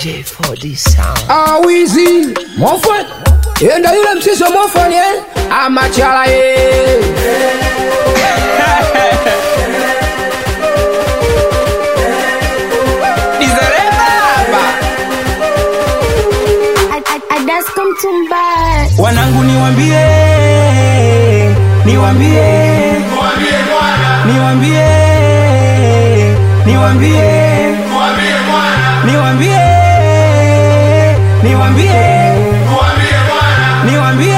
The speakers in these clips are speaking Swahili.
J4D Sound. awizi mofan enda yule msiso mofan eh? amachala ye Adasko Mtumba wanangu niwambie niwambie niwambie niwambie niwambie niwambie niwambie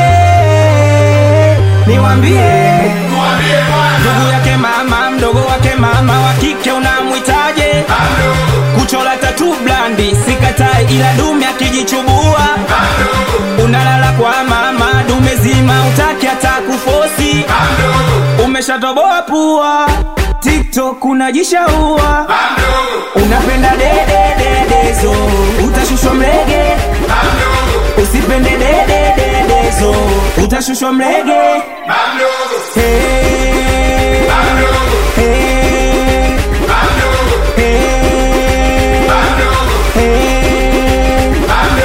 niwambie ndugu yake mama mdogo wake mama wa kike unamwitaje kuchola tatu blandi sikatai ila dume akijichubua unalala kwa mama dume zima utaki hata kufosi umeshatoboa pua tiktok unajishaua unapenda dedededezo utashushwa mlege usipende dedededezo utashushwa mlege Hey. Hey. Hey. Hey.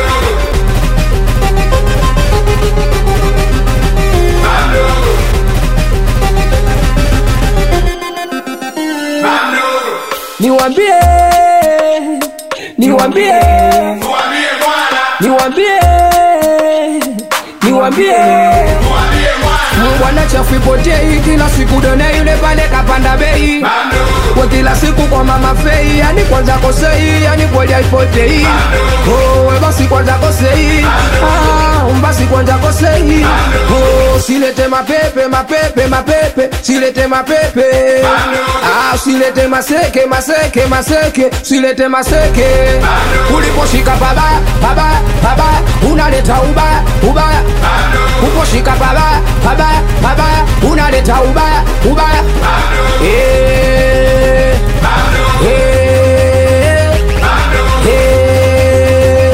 niwambie niwambie niwambie niwambie bwana chafu ipotei kila siku done yule pale kapanda bei kwa kila siku kwa mama fei yani kwanza kosei yani kweli haipotei oh, we basi kwanza kosei ah, basi kwanza kosei oh, silete mapepe mapepe mapepe silete mapepe ah, silete maseke maseke maseke silete maseke uliposhika babaya babaya babaya unaleta ubaya ubaya uposhika babaya babaya babaya unaleta ubaya ubaya Eh, eh, eh,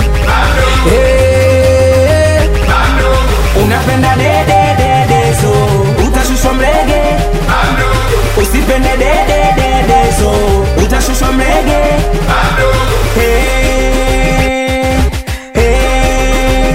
eh. unapenda dedededezo utashushwa mlege usipende dedededezo utashushwa mlege Hey, hey,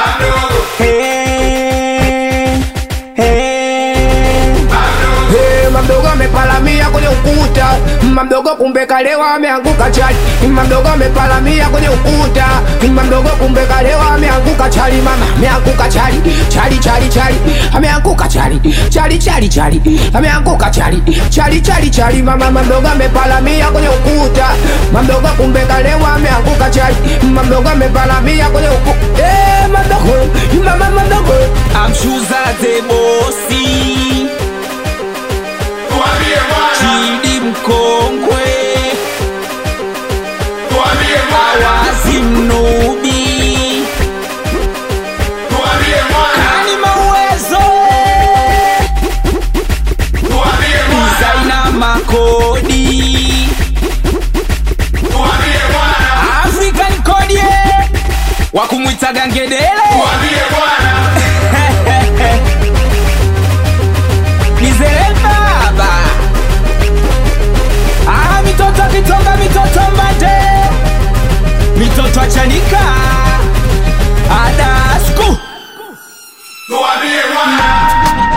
hey, hey. Hey, mamdogo amepalamia kwenye ukuta mamdogo kumbe kalewa ameanguka chali mamdogo amepalamia kwenye ukuta mamdogo kumbe kalewa ameanguka chali mama ameanguka chali chali chali chali ameanguka chali chali chali chali ameanguka chali chali chali chali mama mamdogo amepalamia kwenye ukuta mamdogo kumbe kalewa ameanguka chali mamdogo amepalamia kwenye ukuta hey, mamdogo mama mamdogo amshuzaze bosi chidi mkongwe awazi mnubi kani mauwezo zaina makodi african kodie wakumwitaga ngedele Nizere baba Ah, mitoto kitonga mitoto mbate mitoto achanika adasku Tuambie bwana